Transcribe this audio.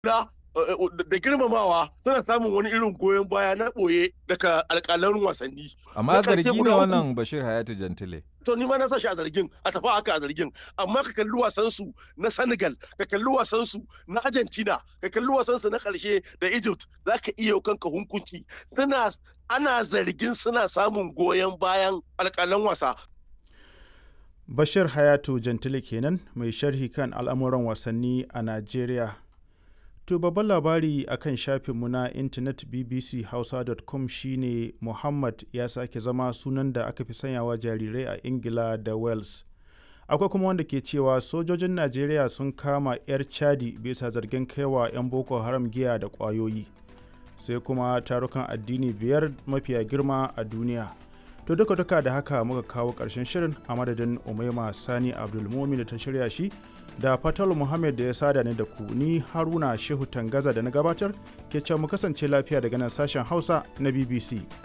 da da girmamawa suna samun wani irin goyon baya na ɓoye daga alƙalan wasanni. Amma zargi ne wannan Bashir Hayatu Jantile. To ni ma na sa shi a zargin a tafi haka a zargin amma ka kalli wasan su na Senegal ka kalli wasan su na Argentina ka kalli wasan su na ƙarshe da Egypt zaka iya kanka hunkunci suna ana zargin suna samun goyon bayan alƙalan wasa Bashir Hayatu Jantile kenan mai sharhi kan al'amuran wasanni a Najeriya. To babban labari a kan shafinmu na intanet bbchausa.com shine Muhammad ya sake zama sunan da aka fi sanyawa jarirai a Ingila da Wales. Akwai kuma wanda ke cewa sojojin Najeriya sun kama 'yar Chadi bisa zargin kaiwa 'yan Boko Haram giya da ƙwayoyi. Sai kuma tarukan addini biyar mafiya girma a duniya. To duka duka da haka muka kawo ƙarshen shirin a madadin Umaima Sani Abdulmumin da ta shirya shi da Fatal Muhammad da ya sada ni da ku ni Haruna Shehu Tangaza da na gabatar ke can mu kasance lafiya daga nan sashen Hausa na BBC.